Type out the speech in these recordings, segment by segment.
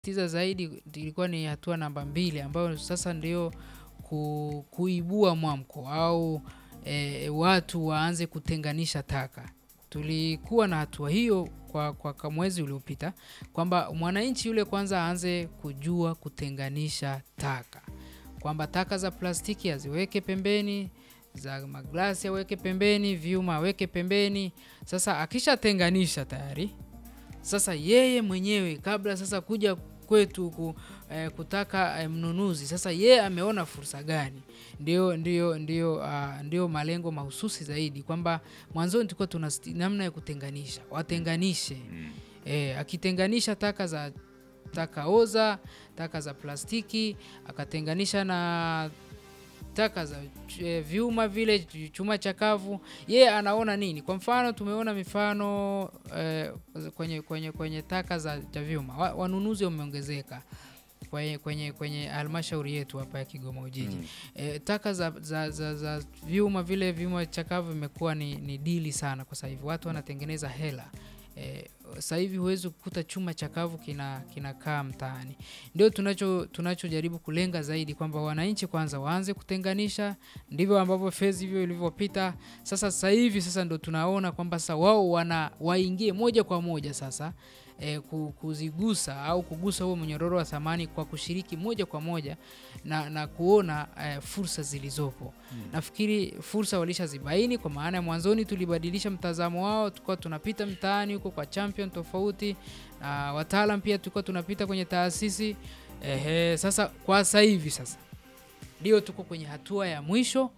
tiza zaidi ilikuwa ni hatua namba mbili ambayo sasa ndio ku, kuibua mwamko au e, watu waanze kutenganisha taka. Tulikuwa na hatua hiyo kwa, kwa kwa mwezi uliopita kwamba mwananchi yule kwanza aanze kujua kutenganisha taka, kwamba taka za plastiki aziweke pembeni, za maglasi aweke pembeni, vyuma aweke pembeni. Sasa akishatenganisha tayari sasa yeye mwenyewe kabla sasa kuja kwetu ku, eh, kutaka eh, mnunuzi sasa yeye ameona fursa gani? Ndio, ndio, ndio, uh, ndio malengo mahususi zaidi kwamba mwanzoni tulikuwa tuna sti- namna ya kutenganisha, watenganishe eh, akitenganisha taka za taka oza, taka za plastiki, akatenganisha na taka za eh, vyuma vile ch- chuma chakavu, yeye anaona nini? Kwa mfano tumeona mifano eh, kwenye, kwenye, kwenye taka za, za vyuma Wa- wanunuzi wameongezeka kwenye, kwenye, kwenye halmashauri yetu hapa ya Kigoma Ujiji Mm. e, taka za, za, za, za vyuma vile vyuma chakavu vimekuwa ni, ni dili sana kwa sasa hivi, watu wanatengeneza hela e, sasa hivi huwezi kukuta chuma chakavu kina kinakaa mtaani. Ndio tunacho tunachojaribu kulenga zaidi kwamba wananchi kwanza waanze kutenganisha, ndivyo ambavyo fezi hivyo ilivyopita. Sasa sasa hivi sasa ndo tunaona kwamba sasa wao wana waingie moja kwa moja sasa e, kuzigusa au kugusa huo mnyororo wa thamani kwa kushiriki moja kwa moja na, na kuona eh, fursa zilizopo. Nafikiri fursa walishazibaini, kwa maana ya mwanzoni tulibadilisha mtazamo wao, tulikuwa tunapita mtaani huko kwa champion tofauti na wataalam pia tulikuwa tunapita kwenye taasisi ehe. Sasa kwa sasa hivi sasa ndio tuko kwenye hatua ya mwisho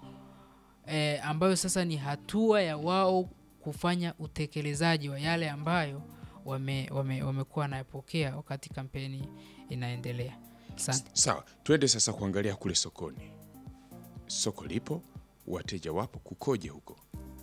eh, ambayo sasa ni hatua ya wao kufanya utekelezaji wa yale ambayo wame, wame, wamekuwa wanayapokea wakati kampeni inaendelea. Asante. Sawa, twende sasa kuangalia kule sokoni. Soko lipo, wateja wapo, kukoje huko?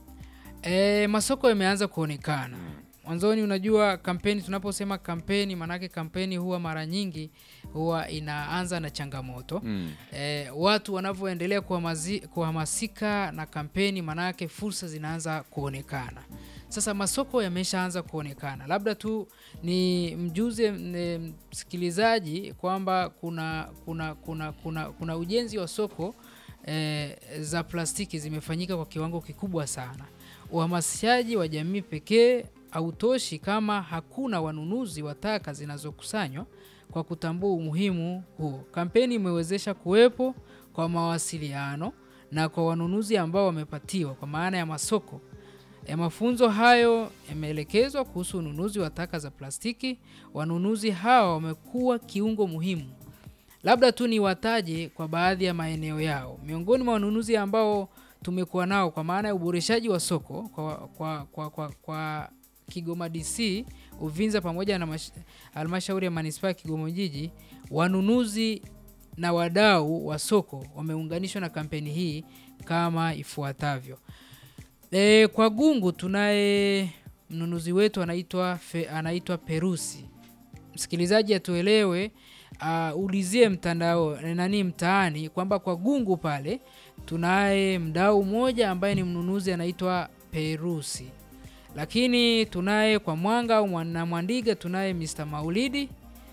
E, masoko yameanza kuonekana mwanzoni. Unajua kampeni, tunaposema kampeni, maanake kampeni huwa mara nyingi huwa inaanza na changamoto Mm. e, watu wanavyoendelea kuhamazi- kuhamasika na kampeni, maanake fursa zinaanza kuonekana. Sasa masoko yameshaanza kuonekana, labda tu ni mjuze m- msikilizaji kwamba kuna, kuna, kuna, kuna, kuna ujenzi wa soko e, za plastiki zimefanyika kwa kiwango kikubwa sana. Uhamasishaji wa jamii pekee hautoshi kama hakuna wanunuzi wa taka zinazokusanywa kwa kutambua umuhimu huo. Kampeni imewezesha kuwepo kwa mawasiliano na kwa wanunuzi ambao wamepatiwa kwa maana ya masoko. E, mafunzo hayo yameelekezwa kuhusu ununuzi wa taka za plastiki. Wanunuzi hawa wamekuwa kiungo muhimu. Labda tu ni wataje kwa baadhi ya maeneo yao. Miongoni mwa wanunuzi ambao tumekuwa nao kwa maana ya uboreshaji wa soko kwa, kwa, kwa, kwa, kwa Kigoma DC, Uvinza pamoja na mash- halmashauri ya manispaa ya Kigoma Ujiji, wanunuzi na wadau wa soko wameunganishwa na kampeni hii kama ifuatavyo. E, kwa Gungu tunaye mnunuzi wetu anaitwa Fe- anaitwa Perusi. Msikilizaji atuelewe, uh, ulizie mtandao nani mtaani kwamba kwa Gungu pale tunaye mdau mmoja ambaye ni mnunuzi anaitwa Perusi, lakini tunaye kwa Mwanga au Mwa- na Mwandiga tunaye Mr. Maulidi.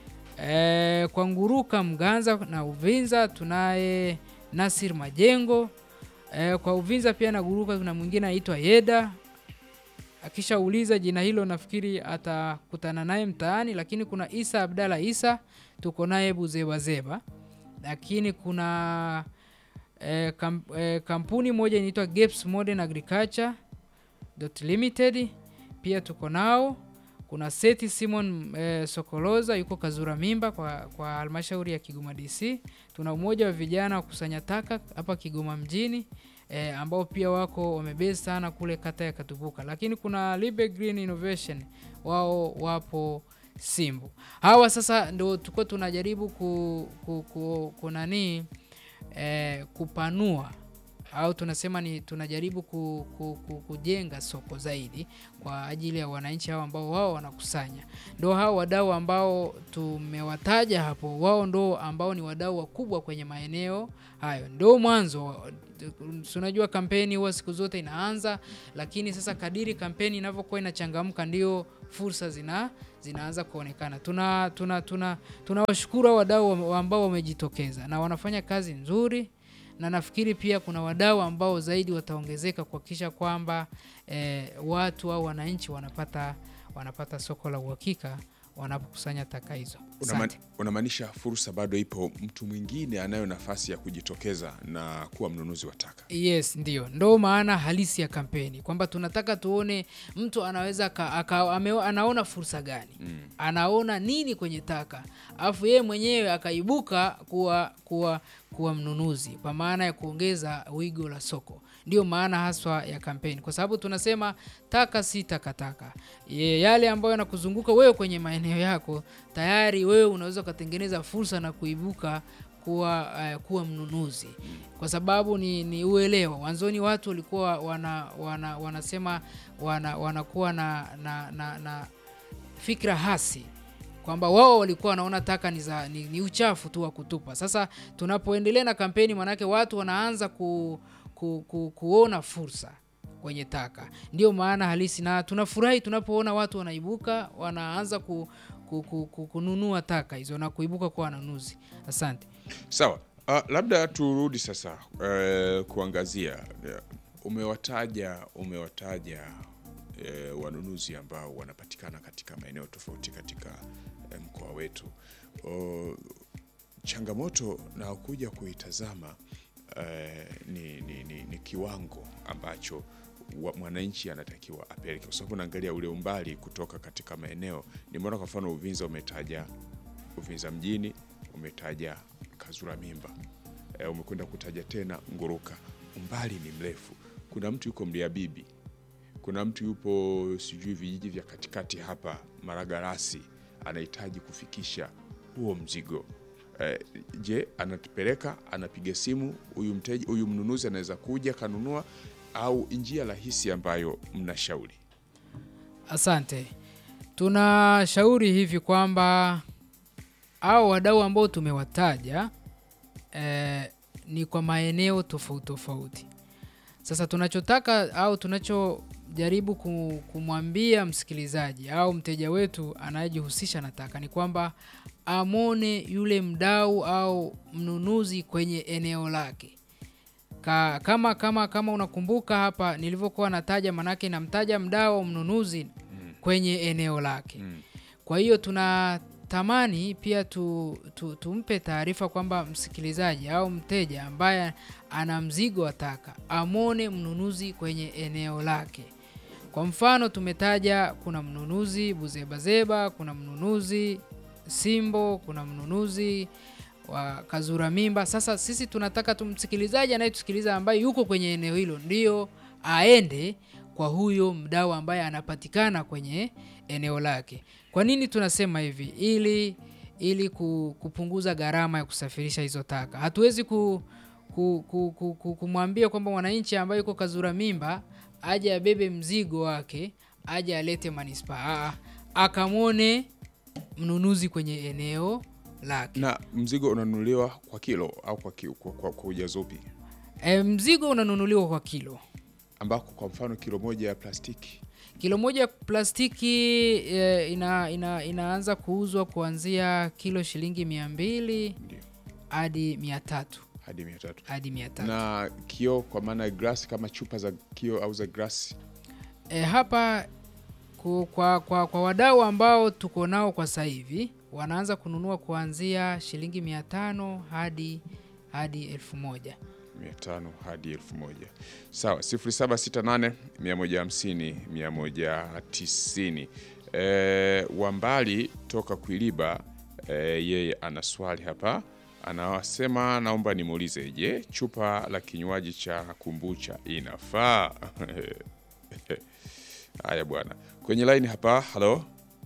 E, kwa Nguruka Mganza na Uvinza tunaye Nasir Majengo. E, kwa Uvinza pia na Guruka kuna mwingine anaitwa Yeda. Akishauliza jina hilo nafikiri atakutana naye mtaani, lakini kuna Isa Abdalla Isa tuko naye Buzebazeba, lakini kuna e, kam, e, kampuni moja inaitwa Gaps Modern Agriculture Dot Limited pia tuko nao. Kuna Seti Simon e, Sokoloza yuko Kazura Mimba kwa, kwa halmashauri ya Kigoma DC. Tuna umoja wa vijana wa kusanya taka hapa Kigoma mjini e, ambao pia wako wamebase sana kule kata ya Katubuka, lakini kuna Libe Green Innovation wao wapo Simbu. Hawa sasa ndo tuko tunajaribu ku, ku, ku, kunanii eh, kupanua au tunasema ni tunajaribu ku, ku, ku, kujenga soko zaidi kwa ajili ya wananchi hao ambao wao wanakusanya. Ndo hao wadau ambao tumewataja hapo, wao ndo ambao ni wadau wakubwa kwenye maeneo hayo. Ndo mwanzo, si unajua kampeni huwa siku zote inaanza, lakini sasa kadiri kampeni inavyokuwa inachangamka ndio fursa zina zinaanza kuonekana. Tuna tuna tuna tunawashukuru hao wadau wa- ambao wamejitokeza na wanafanya kazi nzuri, na nafikiri pia kuna wadau ambao zaidi wataongezeka kuhakikisha kwamba eh, watu au wananchi wanapata wanapata soko la uhakika wanapokusanya taka hizo. Unama- Asante. Unamaanisha fursa bado ipo, mtu mwingine anayo nafasi ya kujitokeza na kuwa mnunuzi wa taka. Yes, ndio ndo maana halisi ya kampeni kwamba tunataka tuone mtu anaweza aka, aka, ame, anaona fursa gani Mm. anaona nini kwenye taka alafu yeye mwenyewe akaibuka kuwa kuwa kuwa mnunuzi kwa maana ya kuongeza wigo la soko ndio maana haswa ya kampeni kwa sababu tunasema taka si takataka Ye- yale ambayo yanakuzunguka wewe kwenye maeneo yako tayari wewe unaweza ukatengeneza fursa na kuibuka kuwa uh, kuwa mnunuzi kwa sababu ni, ni uelewa wanzoni watu walikuwa wana, wana, wanasema wana, wanakuwa na, na, na, na fikra hasi kwamba wao walikuwa wanaona taka ni, za, ni, ni uchafu tu wa kutupa. Sasa tunapoendelea na kampeni, manake watu wanaanza ku, ku, ku, kuona fursa kwenye taka, ndio maana halisi, na tunafurahi tunapoona watu wanaibuka wanaanza ku, ku, ku, ku, kununua taka hizo na kuibuka kwa wanunuzi. Asante. Sawa. Uh, labda turudi sasa uh, kuangazia uh, umewataja umewataja uh, wanunuzi ambao wanapatikana katika maeneo tofauti katika uh, mkoa wetu. Uh, changamoto na kuja kuitazama uh, ni, ni, ni, ni kiwango ambacho wa- mwananchi anatakiwa apeleke, kwa sababu naangalia ule umbali kutoka katika maeneo. Nimeona kwa mfano Uvinza umetaja Uvinza mjini, umetaja Kazura Mimba, e, umekwenda kutaja tena Nguruka. Umbali ni mrefu. Kuna mtu yuko Mliabibi, kuna mtu yupo sijui vijiji vya katikati hapa Maragarasi, anahitaji kufikisha huo mzigo eh, je, anatupeleka anapiga simu huyu mteja huyu mnunuzi anaweza kuja kanunua, au njia rahisi ambayo mnashauri? Asante. Tunashauri hivi kwamba au wadau ambao tumewataja eh, ni kwa maeneo tofauti tofauti. Sasa tunachotaka au tunachojaribu ku- kumwambia msikilizaji au mteja wetu anayejihusisha na taka ni kwamba amone yule mdau au mnunuzi kwenye eneo lake. Ka, kama kama kama unakumbuka hapa nilivyokuwa nataja, manake namtaja mdau au mnunuzi kwenye eneo lake. Mm. Kwa hiyo tunatamani pia tu, tu, tumpe taarifa kwamba msikilizaji au mteja ambaye ana mzigo wa taka amwone mnunuzi kwenye eneo lake. Kwa mfano tumetaja kuna mnunuzi Buzebazeba, kuna mnunuzi Simbo, kuna mnunuzi wa Kazura Mimba. Sasa sisi tunataka tumsikilizaji anayetusikiliza ambaye yuko kwenye eneo hilo ndio aende kwa huyo mdau ambaye anapatikana kwenye eneo lake. Kwa nini tunasema hivi? Ili ili ku- kupunguza gharama ya kusafirisha hizo taka. Hatuwezi ku, ku, ku, ku, ku, kumwambia kwamba mwananchi ambaye yuko Kazura Mimba aje abebe mzigo wake aje alete manispaa. Aa, akamwone mnunuzi kwenye eneo lake. Na mzigo unanunuliwa kwa kilo au kwa, ki, kwa, kwa, kwa ujazo upi? E, mzigo unanunuliwa kwa kilo. ambako kwa mfano kilo moja ya plastiki Kilo moja ya plastiki e, ina, ina, inaanza kuuzwa kuanzia kilo shilingi mia mbili ndio hadi mia tatu hadi mia tatu hadi mia tatu. na kioo kwa maana ya glasi kama chupa za kioo au za glasi E, hapa ku, kwa, kwa, kwa wadau ambao tuko nao kwa sasa hivi wanaanza kununua kuanzia shilingi mia tano hadi hadi elfu moja. mia tano hadi elfu moja sawa 0768 150 190 e, wambali toka kuiliba e, yeye ana swali hapa anasema naomba nimuulize je chupa la kinywaji cha kumbucha inafaa haya bwana kwenye line hapa halo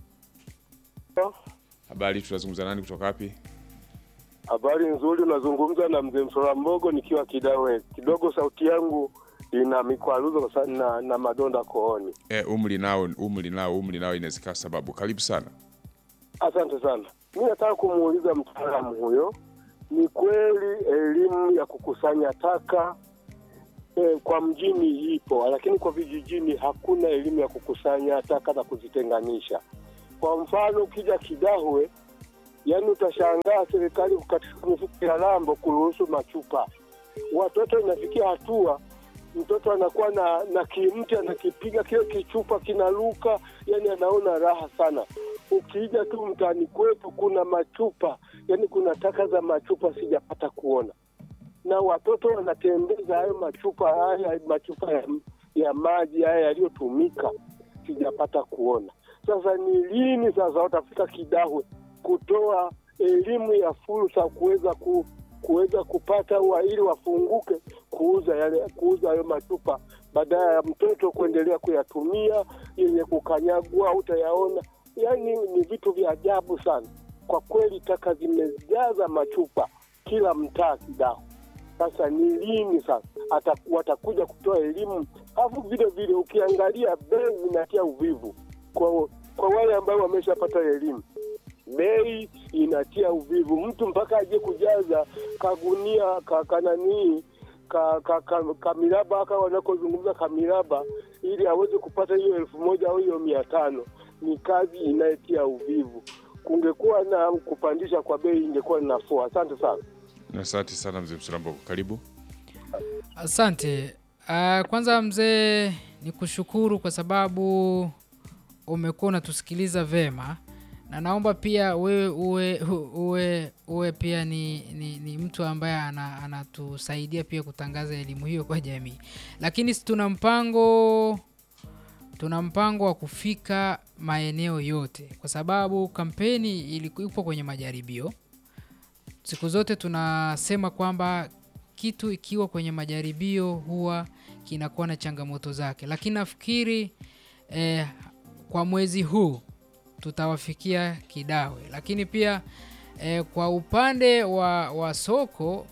habari tunazungumza nani kutoka wapi Habari nzuri, unazungumza na mzee Msora Mbogo nikiwa Kidawe. Kidogo sauti yangu ina mikwaruzo kwa sababu na, na madonda kooni. e, umri nao umri nao umri nao inawezekana sababu karibu sana Asante sana. Mi nataka kumuuliza mtaalamu huyo, ni kweli elimu ya kukusanya taka eh, kwa mjini ipo, lakini kwa vijijini hakuna elimu ya kukusanya taka na kuzitenganisha. Kwa mfano ukija Kidahwe, yani utashangaa serikali katika mifuko ya lambo kuruhusu machupa. Watoto inafikia hatua mtoto anakuwa na na kimti anakipiga kile kichupa kinaruka, yani anaona raha sana. Ukija tu mtaani kwetu kuna machupa, yani kuna taka za machupa sijapata kuona, na watoto wanatembeza hayo machupa haya machupa ya, ya maji haya yaliyotumika, sijapata kuona. Sasa ni lini sasa watafika Kidahwe kutoa elimu ya fursa kuweza ku, kuweza kupata wa ili wafunguke kuuza yale kuuza hayo machupa badala ya mtoto kuendelea kuyatumia yenye kukanyagua, utayaona. Yani ni vitu vya ajabu sana kwa kweli, taka zimejaza machupa kila mtaa Kidahwe. Sasa ni lini sasa ata, watakuja kutoa elimu? Alafu vile vile ukiangalia bei zinatia uvivu kwa, kwa wale ambao wameshapata elimu bei inatia uvivu. Mtu mpaka aje kujaza kagunia ka, kananii ka, ka, ka, kamiraba aka wanakozungumza kamiraba ili aweze kupata hiyo elfu moja au hiyo mia tano ni kazi inayetia uvivu. Kungekuwa na kupandisha kwa bei ingekuwa ni nafuu. Asante sana. Asante sana mzee Msulambo, karibu. Asante. Uh, kwanza mzee ni kushukuru kwa sababu umekuwa unatusikiliza vema na naomba pia wewe uwe, uwe, uwe pia ni, ni, ni mtu ambaye ana- anatusaidia pia kutangaza elimu hiyo kwa jamii, lakini si tuna mpango tuna mpango wa kufika maeneo yote, kwa sababu kampeni iliku- ipo kwenye majaribio. Siku zote tunasema kwamba kitu ikiwa kwenye majaribio huwa kinakuwa na changamoto zake, lakini nafikiri eh, kwa mwezi huu tutawafikia Kidawe, lakini pia eh, kwa upande wa, wa soko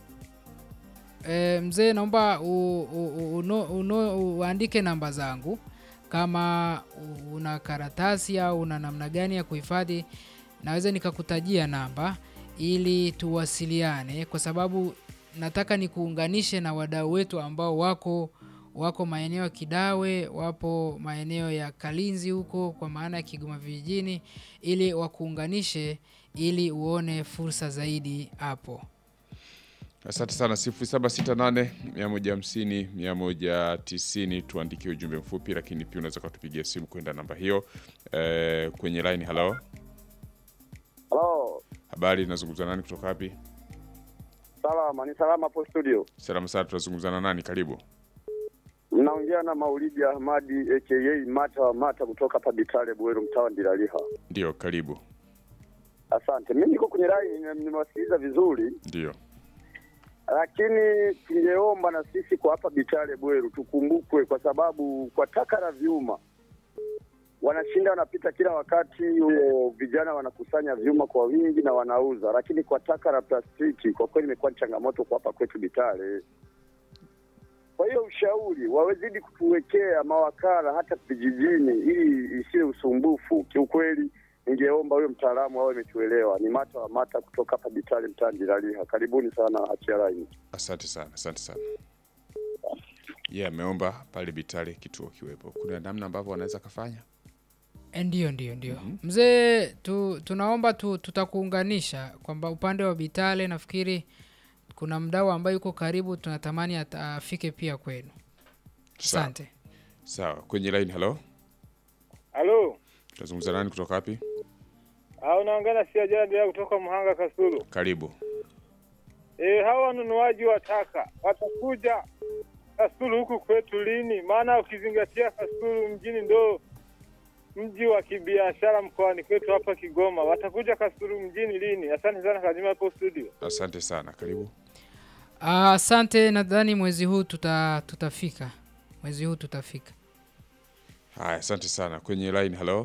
eh, mzee, naomba u- u- uno- uno- uandike namba zangu kama u- una karatasi au una namna gani ya kuhifadhi, naweza nikakutajia namba ili tuwasiliane, kwa sababu nataka nikuunganishe na wadau wetu ambao wako wako maeneo ya Kidawe, wapo maeneo ya Kalinzi huko, kwa maana ya Kigoma vijijini, ili wakuunganishe ili uone fursa zaidi hapo. Asante sana, 0768 150 190, tuandikie ujumbe mfupi, lakini pia unaweza kutupigia simu kwenda namba hiyo. Eh, kwenye line. Halo, Halo, habari, nazungumza nani kutoka wapi? salama. Ni salama hapo studio. Salama sana, tunazungumza na nani? Karibu. Mnaongea na Maulidi Ahmadi aka Mata wa Mata kutoka hapa Bitale Bweru, mtaa wa Ndilaliha. Ndio, karibu. Asante. Mimi niko kwenye line, nimewasikiliza vizuri, Ndio, lakini tungeomba na sisi kwa hapa Bitale Bweru tukumbukwe, kwa sababu kwa taka la vyuma wanashinda wanapita kila wakati, huo vijana wanakusanya vyuma kwa wingi na wanauza, lakini kwa taka la plastiki kwa kweli imekuwa ni changamoto kwa hapa kwetu Bitale. Kwa hiyo ushauri wawezidi kutuwekea mawakala hata vijijini, ili isiwe usumbufu. Kiukweli, ningeomba huyo mtaalamu awe ametuelewa. Ni Mata wa Mata kutoka hapa Bitale, mtaa Ndilaliha. Karibuni sana achia laini. asante sana, asante sana. Ye ameomba pale Bitale kituo kiwepo. Kuna namna ambavyo wanaweza kafanya. Eh, Ndio, ndio, ndio mzee, tu, tunaomba tu, tutakuunganisha kwamba upande wa Bitale nafikiri kuna mdau ambaye yuko karibu, tunatamani ata- afike pia kwenu. Sawa. Asante. Sawa, kwenye line. Halo, Halo, tunazungumza nani kutoka wapi? ah, unaongea na Siajara Bila kutoka Muhanga Kasulu. Karibu. E, hawa wanunuaji wa taka watakuja Kasulu huku kwetu lini? Maana ukizingatia Kasulu mjini ndo mji wa kibiashara mkoani kwetu hapa Kigoma. Watakuja Kasulu mjini lini? Asante sana Kazima hapo studio. Asante sana, karibu. Ah, Asante, nadhani mwezi huu tuta, tutafika mwezi huu tutafika. Haya, asante sana. Kwenye line. Halo,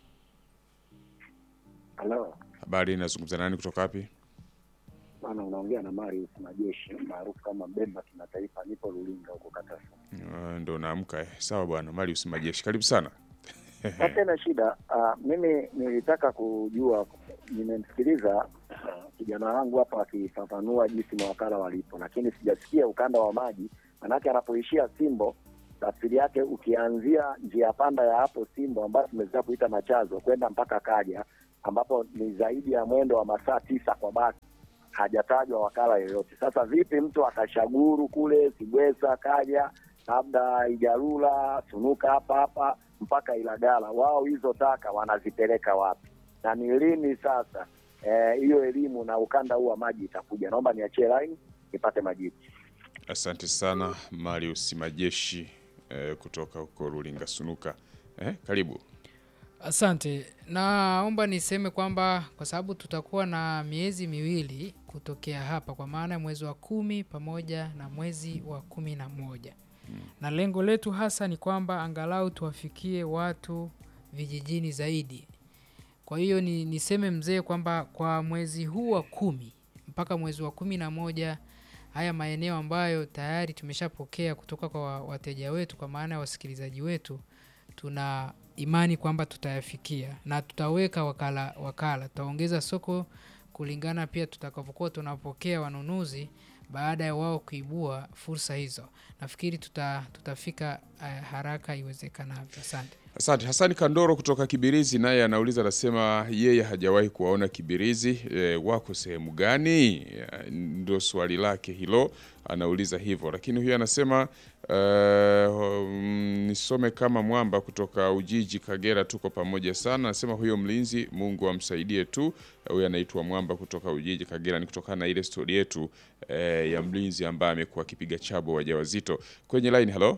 Halo, habari, nazungumza nani kutoka wapi? bana, unaongea na Marius Majeshi maarufu kama Mbemba kimataifa. Nipo Lulinga huko Katafu. Uh, ndo naamka eh. Sawa bwana Marius Majeshi, karibu sana. Sasa na shida uh, mimi nilitaka kujua, nimemsikiliza ah, kijana wangu hapa akifafanua jinsi mawakala walipo, lakini sijasikia ukanda wa maji Manake anapoishia Simbo, tafsiri yake ukianzia njia panda ya hapo Simbo ambayo tumeweza kuita Machazo kwenda mpaka Kaja, ambapo ni zaidi ya mwendo wa masaa tisa kwa basi, hajatajwa wakala yoyote. Sasa vipi mtu akashaguru kule Sibwesa, Kaja, labda Ijarula, Sunuka hapa hapa mpaka Ilagala, wao hizo taka wanazipeleka wapi na ni lini sasa eh, hiyo elimu na ukanda huu wa maji itakuja? Naomba niachie line nipate majibu. Asante sana Marius Majeshi eh, kutoka huko Rulinga Sunuka. Eh, karibu. Asante. Naomba niseme kwamba kwa sababu tutakuwa na miezi miwili kutokea hapa, kwa maana ya mwezi wa kumi pamoja na mwezi wa kumi na moja na lengo letu hasa ni kwamba angalau tuwafikie watu vijijini zaidi. Kwa hiyo ni, niseme mzee kwamba kwa mwezi huu wa kumi mpaka mwezi wa kumi na moja haya maeneo ambayo tayari tumeshapokea kutoka kwa wa- wateja wetu, kwa maana ya wasikilizaji wetu, tuna imani kwamba tutayafikia na tutaweka wakala, wakala tutaongeza soko kulingana pia tutakapokuwa tunapokea wanunuzi baada ya wao kuibua fursa hizo. Nafikiri tuta, tutafika uh, haraka iwezekanavyo. Asante. Asante. Hasani Kandoro kutoka Kibirizi naye anauliza, anasema yeye hajawahi kuwaona Kibirizi. E, wako sehemu gani? Ya, Ndio swali lake hilo, anauliza hivyo. Lakini huyu anasema uh, nisome kama mwamba kutoka Ujiji, Kagera, tuko pamoja sana. Anasema huyo mlinzi, Mungu amsaidie tu. Huyu anaitwa Mwamba kutoka Ujiji, Kagera. Ni kutokana na ile stori yetu eh, ya mlinzi ambaye amekuwa akipiga chabo wajawazito. Kwenye line, hello,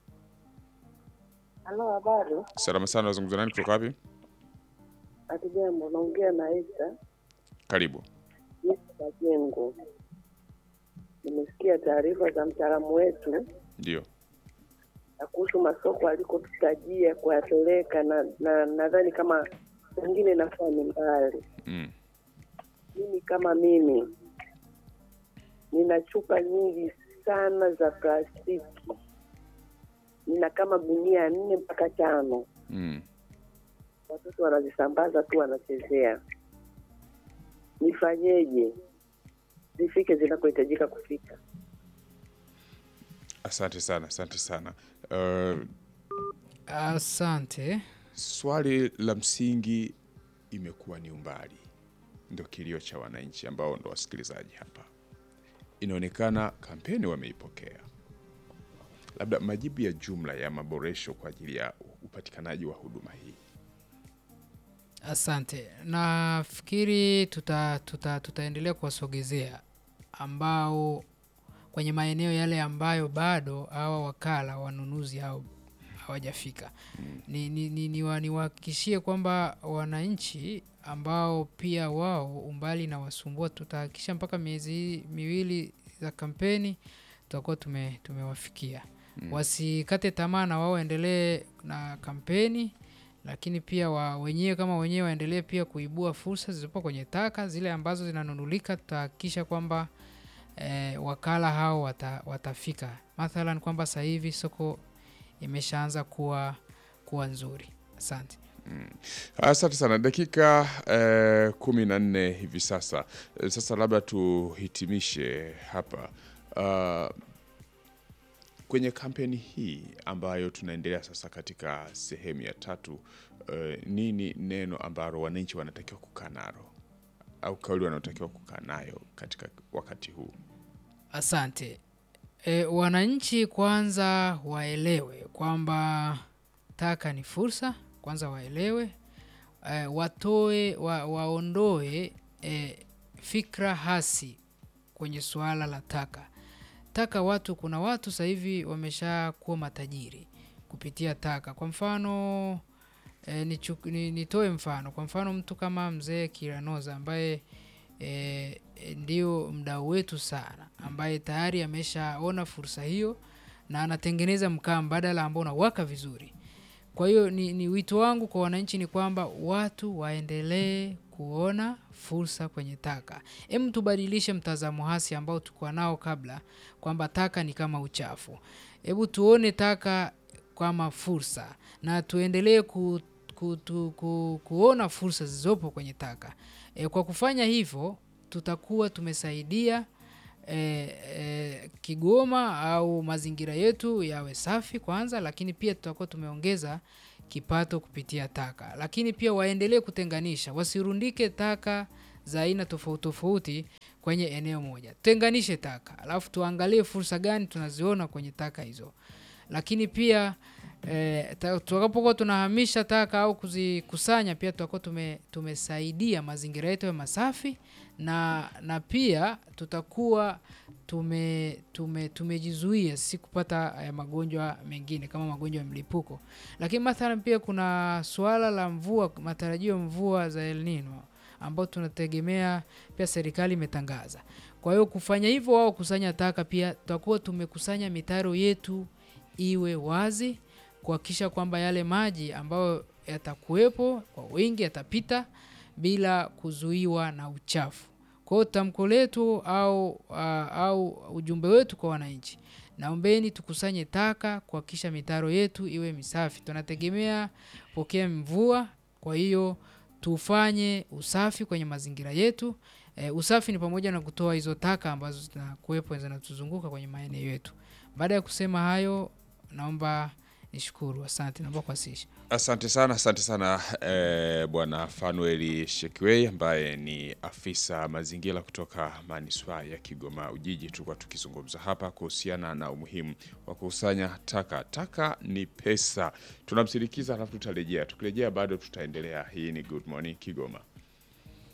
Halo, habari? salama sana, nazungumza nani kutoka wapi? Hatujambo, naongea na Esta Karibu. Esta Majengo. Nimesikia taarifa za mtaalamu wetu Ndio. na kuhusu masoko alikotutajia kuyapeleka, na na nadhani kama pengine inakuwa ni mbali. Mm. Mimi kama mimi nina chupa nyingi sana za plastiki, nina kama gunia nne mpaka tano. Mm. watoto wanazisambaza tu wanachezea. Nifanyeje zifike zinakohitajika kufika? Asante sana, asante sana. Uh, Asante. swali la msingi imekuwa ni umbali, ndo kilio cha wananchi ambao ndo wasikilizaji hapa. Inaonekana kampeni wameipokea, labda majibu ya jumla ya maboresho kwa ajili ya upatikanaji wa huduma hii. Asante. Nafikiri tuta, tuta, tutaendelea kuwasogezea ambao kwenye maeneo yale ambayo bado hawa wakala wanunuzi hao hawajafika. Ni, ni, ni, ni, wa- niwahakikishie kwamba wananchi ambao pia wao umbali na wasumbua, tutahakikisha mpaka miezi hii miwili za kampeni tutakuwa tume, tumewafikia. Wasikate tamaa na wao waendelee na kampeni lakini pia wa wenyewe kama wenyewe waendelee pia kuibua fursa zilizopo kwenye taka zile ambazo zinanunulika. Tutahakikisha kwamba eh, wakala hao wata, watafika. Mathalan kwamba sasa hivi soko imeshaanza kuwa kuwa nzuri. Asante. Asante sana. Dakika eh, kumi na nne hivi sasa. Eh, Sasa labda tuhitimishe hapa uh, kwenye kampeni hii ambayo tunaendelea sasa katika sehemu ya tatu. Uh, nini neno ambalo wananchi wanatakiwa kukaa nalo au kauli wanaotakiwa kukaa nayo katika wakati huu? Asante. E, wananchi kwanza waelewe kwamba taka ni fursa, kwanza waelewe e, watoe wa, waondoe e, fikra hasi kwenye suala la taka. Taka watu, kuna watu sasa hivi wamesha kuwa matajiri kupitia taka. Kwa mfano e, nichu- ni, nitoe mfano, kwa mfano mtu kama mzee Kiranoza ambaye e, e, ndio mdau wetu sana ambaye tayari ameshaona fursa hiyo na anatengeneza mkaa mbadala ambao unawaka vizuri. Kwa hiyo ni, ni wito wangu kwa wananchi ni kwamba watu waendelee kuona fursa kwenye taka. Hem, tubadilishe mtazamo hasi ambao tulikuwa nao kabla kwamba taka ni kama uchafu. Hebu tuone taka kama fursa na tuendelee ku, ku, tu, ku, kuona fursa zilizopo kwenye taka. E, kwa kufanya hivyo tutakuwa tumesaidia eh, eh, Kigoma au mazingira yetu yawe safi kwanza, lakini pia tutakuwa tumeongeza kipato kupitia taka, lakini pia waendelee kutenganisha, wasirundike taka za aina tofauti tofauti kwenye eneo moja. Tutenganishe taka, alafu tuangalie fursa gani tunaziona kwenye taka hizo, lakini pia eh, ta- tutakapokuwa tunahamisha taka au kuzikusanya, pia tutakuwa tume, tumesaidia mazingira yetu ya masafi na, na pia tutakuwa tume, tume, tumejizuia sisi kupata eh, magonjwa mengine kama magonjwa ya mlipuko. Lakini mathalan pia kuna suala la mvua, matarajio ya mvua za El Nino ambao tunategemea pia serikali imetangaza. Kwa hiyo kufanya hivyo, wao kusanya taka, pia tutakuwa tumekusanya mitaro yetu iwe wazi, kuhakikisha kwamba yale maji ambayo yatakuwepo kwa wingi yatapita bila kuzuiwa na uchafu. Kwa hiyo tamko letu au, uh, au ujumbe wetu kwa wananchi, naombeni tukusanye taka kuhakikisha mitaro yetu iwe misafi. Tunategemea pokea mvua, kwa hiyo tufanye usafi kwenye mazingira yetu. E, usafi ni pamoja na kutoa hizo taka ambazo zinakuwepo zinatuzunguka kwenye maeneo yetu. Baada ya kusema hayo, naomba nishukuru. Asante, naomba kuwasilisha. Asante sana, asante sana eh, Bwana Fanueli Shekiwei ambaye ni afisa mazingira kutoka manispaa ya Kigoma Ujiji. Tulikuwa tukizungumza hapa kuhusiana na umuhimu wa kukusanya taka. Taka ni pesa. Tunamsindikiza, alafu tutarejea. Tukirejea bado tutaendelea. Hii ni Good Morning Kigoma.